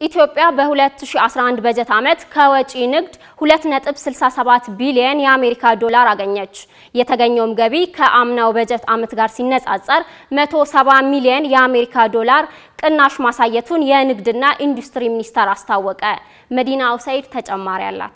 ኢትዮጵያ በ2011 በጀት ዓመት ከወጪ ንግድ 2.67 ቢሊዮን የአሜሪካ ዶላር አገኘች። የተገኘውም ገቢ ከአምናው በጀት ዓመት ጋር ሲነጻጸር 170 ሚሊዮን የአሜሪካ ዶላር ቅናሽ ማሳየቱን የንግድና ኢንዱስትሪ ሚኒስቴር አስታወቀ። መዲና አውሳይድ ተጨማሪ አላት።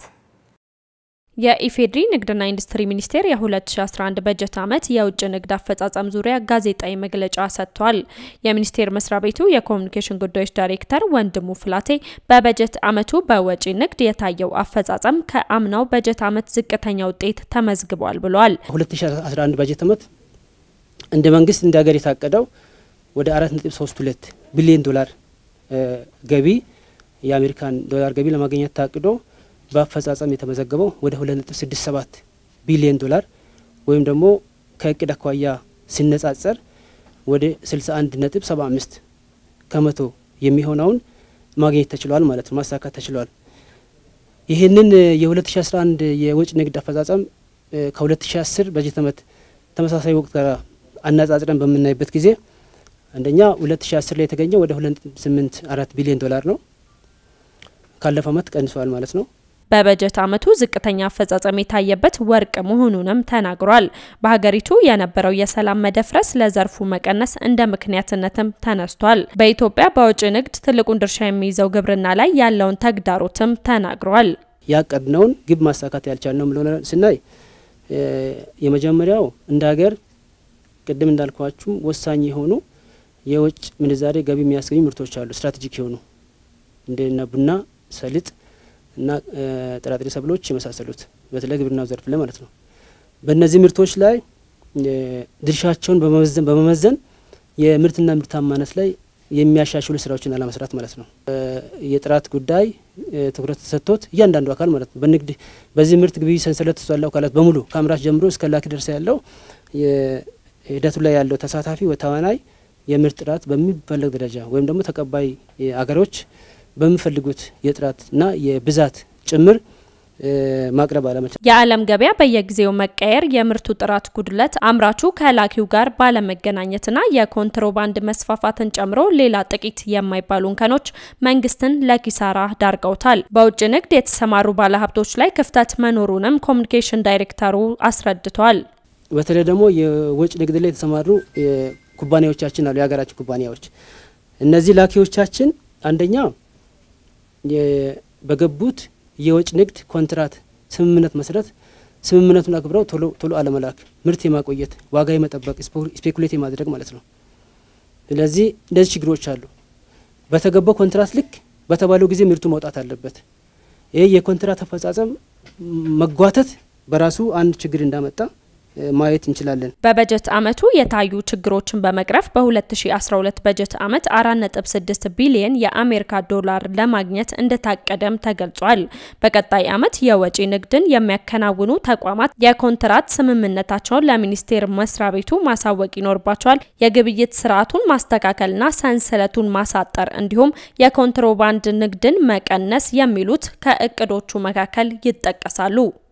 የኢፌዴሪ ንግድና ኢንዱስትሪ ሚኒስቴር የ2011 በጀት ዓመት የውጭ ንግድ አፈጻጸም ዙሪያ ጋዜጣዊ መግለጫ ሰጥቷል። የሚኒስቴር መስሪያ ቤቱ የኮሚኒኬሽን ጉዳዮች ዳይሬክተር ወንድሙ ፍላቴ በበጀት ዓመቱ በወጪ ንግድ የታየው አፈጻጸም ከአምናው በጀት ዓመት ዝቅተኛ ውጤት ተመዝግቧል ብሏል። 2011 በጀት ዓመት እንደ መንግስት እንደ ሀገር የታቀደው ወደ 4.32 ቢሊዮን ዶላር ገቢ የአሜሪካን ዶላር ገቢ ለማግኘት ታቅዶ በአፈጻጸም የተመዘገበው ወደ 2.67 ቢሊዮን ዶላር ወይም ደግሞ ከእቅድ አኳያ ሲነጻጸር ወደ 61.75 ከመቶ የሚሆነውን ማግኘት ተችሏል ማለት ነው፣ ማሳካት ተችሏል። ይህንን የ2011 የውጭ ንግድ አፈጻጸም ከ2010 በጀት ዓመት ተመሳሳይ ወቅት ጋር አነጻጽረን በምናይበት ጊዜ አንደኛ 2010 ላይ የተገኘው ወደ 2.84 ቢሊዮን ዶላር ነው። ካለፈው ዓመት ቀንሷል ማለት ነው። በበጀት ዓመቱ ዝቅተኛ አፈጻጸም የታየበት ወርቅ መሆኑንም ተናግሯል። በሀገሪቱ የነበረው የሰላም መደፍረስ ለዘርፉ መቀነስ እንደ ምክንያትነትም ተነስቷል። በኢትዮጵያ በውጭ ንግድ ትልቁን ድርሻ የሚይዘው ግብርና ላይ ያለውን ተግዳሮትም ተናግሯል። ያቀድነውን ግብ ማሳካት ያልቻልነው ብሎ ስናይ የመጀመሪያው እንደ ሀገር ቅድም እንዳልኳችሁ ወሳኝ የሆኑ የውጭ ምንዛሬ ገቢ የሚያስገኙ ምርቶች አሉ። ስትራቴጂክ የሆኑ እንደነ ቡና፣ ሰሊጥ እና ጥራጥሬ ሰብሎች የመሳሰሉት በተለይ ግብርናው ዘርፍ ላይ ማለት ነው። በእነዚህ ምርቶች ላይ ድርሻቸውን በመመዘን የምርትና ምርታማነት ላይ የሚያሻሽሉ ስራዎችን አለመስራት ማለት ነው። የጥራት ጉዳይ ትኩረት ተሰጥቶት እያንዳንዱ አካል ማለት ነው በንግድ በዚህ ምርት ግብይት ሰንሰለት ውስጥ ያለው አካላት በሙሉ ከአምራች ጀምሮ እስከ ላኪ ደርሳ ያለው ሂደቱ ላይ ያለው ተሳታፊ ተዋናይ የምርት ጥራት በሚፈለግ ደረጃ ወይም ደግሞ ተቀባይ አገሮች በሚፈልጉት የጥራትና የብዛት ጭምር ማቅረብ አለመቻል። የዓለም ገበያ በየጊዜው መቀየር፣ የምርቱ ጥራት ጉድለት፣ አምራቹ ከላኪው ጋር ባለመገናኘትና የኮንትሮባንድ መስፋፋትን ጨምሮ ሌላ ጥቂት የማይባሉ እንከኖች መንግስትን ለኪሳራ ዳርገውታል። በውጭ ንግድ የተሰማሩ ባለሀብቶች ላይ ክፍተት መኖሩንም ኮሚኒኬሽን ዳይሬክተሩ አስረድቷል። በተለይ ደግሞ የውጭ ንግድ ላይ የተሰማሩ ኩባንያዎቻችን አሉ። የሀገራችን ኩባንያዎች እነዚህ ላኪዎቻችን አንደኛ በገቡት የውጭ ንግድ ኮንትራት ስምምነት መሰረት ስምምነቱን አክብረው ቶሎ ቶሎ አለመላክ፣ ምርት የማቆየት ዋጋ የመጠበቅ ስፔኩሌት የማድረግ ማለት ነው። ስለዚህ እንደዚህ ችግሮች አሉ። በተገባው ኮንትራት ልክ በተባለው ጊዜ ምርቱ መውጣት አለበት። ይህ የኮንትራት አፈጻጸም መጓተት በራሱ አንድ ችግር እንዳመጣ ማየት እንችላለን። በበጀት ዓመቱ የታዩ ችግሮችን በመቅረፍ በ2012 በጀት ዓመት 4.6 ቢሊየን የአሜሪካ ዶላር ለማግኘት እንደታቀደም ተገልጿል። በቀጣይ ዓመት የወጪ ንግድን የሚያከናውኑ ተቋማት የኮንትራት ስምምነታቸውን ለሚኒስቴር መስሪያ ቤቱ ማሳወቅ ይኖርባቸዋል። የግብይት ስርዓቱን ማስተካከልና ሰንሰለቱን ማሳጠር እንዲሁም የኮንትሮባንድ ንግድን መቀነስ የሚሉት ከእቅዶቹ መካከል ይጠቀሳሉ።